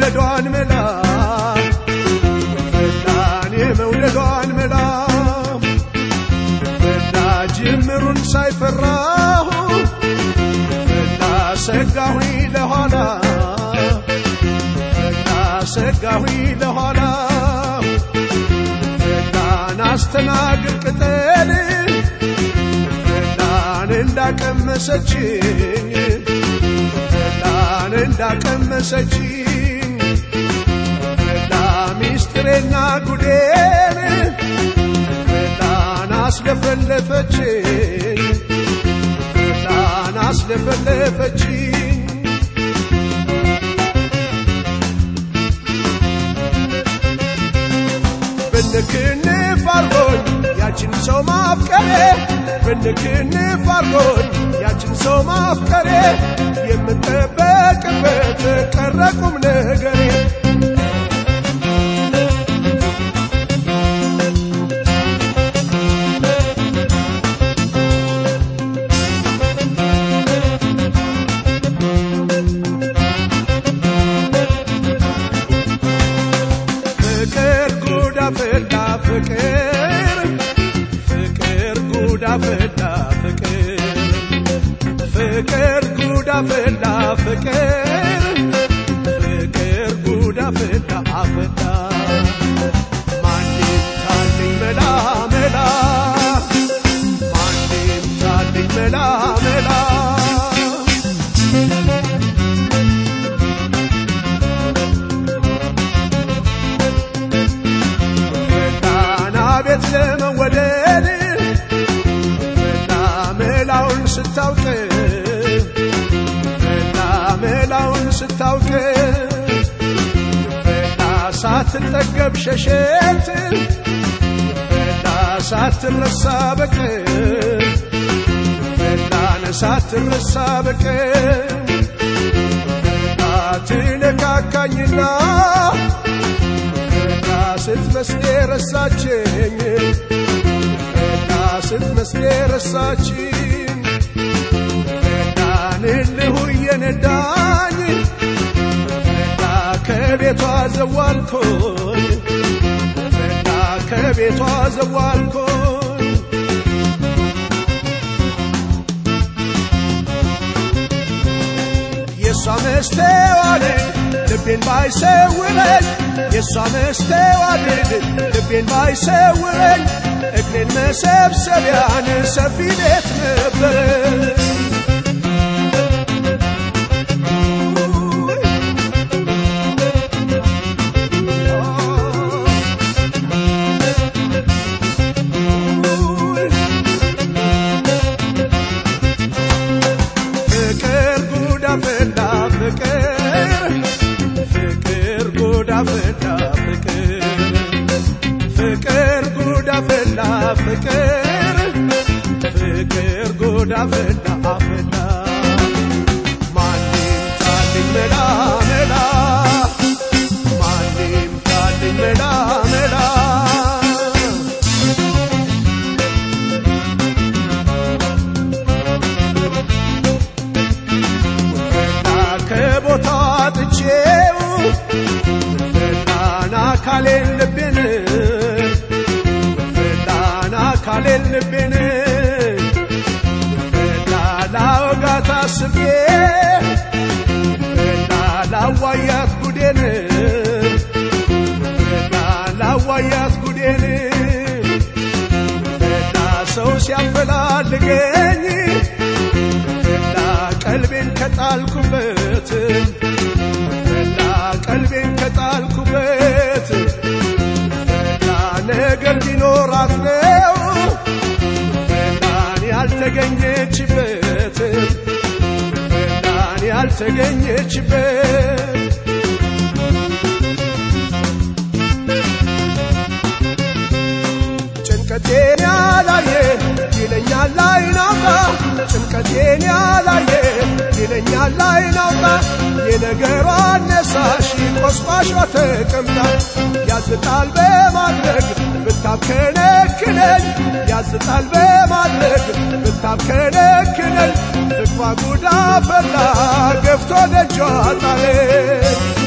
የመውደዷን መላ ፈላን የመውደዷን መላ ፈላ ጅምሩን ሳይፈራሁ ፈላ ሰጋሁኝ ለኋላ ፈላ ሰጋሁኝ ለኋላ ፈላን አስተናግድ ቅጠል ፈላን እንዳቀመሰችኝ ፈላን እንዳቀመሰችኝ ፈላ ሚስጥሬና ጉዴን ፈላን አስለፈለፈችኝ ፈላን አስለፈለፈችኝ ብንክንፍ አርጎኝ ያችን ሰው ማፍቀሬ ብንክንፍ አርጎኝ ያችን ሰው ማፍቀሬ የምጠበቅበት ቀረ ቁም ነገሬ ፍቅር ጉዳ ፈላ ፍቅር ፍቅር ጉዳ ፈላ ፍቅር ፍቅር ጉዳ ፈላ ፍቅር ፍቅር ጉዳ ፈላ አፈላ ማንም ታልኝ መላ መላ ማንም ታልኝ መላ መላ ፈላና ቤት ለመወደድ ፈላ መላውን ስታውቅ ፈላ መላውን ስታውቅ ፈላ ሳትጠገብ ሸሸት ፈላ ሳትረሳ በቅር ፈላን ሳትረሳ በቅር ፈላ ትነካካኝና ፈላ ስትመስሌ ረሳችኝ ፈላ ስትመስሌ ረሳችኝ ፈላን እልሁ እየነዳኝ ፈላ ከቤቷ ዘዋልኮኝ ፈላ ከቤቷ ዘዋልኮኝ የእሷ መስተዋድድ ልቤን ባይሰውረኝ የእሷ መስተዋድድ ልቤን ባይሰውረኝ እግሬን መሰብሰቢያን ሰፊ ቤት ነበረ ፍቅር ጉዳ ፈላ ፍቅር ፍቅር ጉዳ ፈላ ፍቅር ፍቅር ጉዳ ፈላ ፍቅር ፍቅር ጉዳ ፈላ አፈላ ማንም ታልኝ መላ መላ ማንም ታልኝ መላ መላ ፈላ ከቦታ ጥቼው ፈላን አካሌን ልቤን ፈላን አካሌን ልቤን ፈላ ላወጋት አስቤ ፈላ ላዋያት ጉዴን ፈላ ላዋያት ጉዴን ፈላ ሰው ሲያፈላልገኝ ፈላ ቀልቤን ከጣልኩበት ፈላ ቀልቤን ከጣልኩበት ፈላ ነገር ቢኖራት ነው ፈላን ያልተገኘችበት ፈላን ያልተገኘችበት ጭንቀቴን ያላየ ይለኛል አይናውጣ ጭንቀቴን ያላየ ይለኛል አይናውጣ የነገሯ አነሳሽ ቆስቋሿ ተቀምጣ ያዝጣል በማድረግ ብታብከነክነኝ ያዝጣል በማድረግ ብታብከነክነኝ ፍቅሯ ጉዳ ፈላ ገፍቶ ደጇ ጣለኝ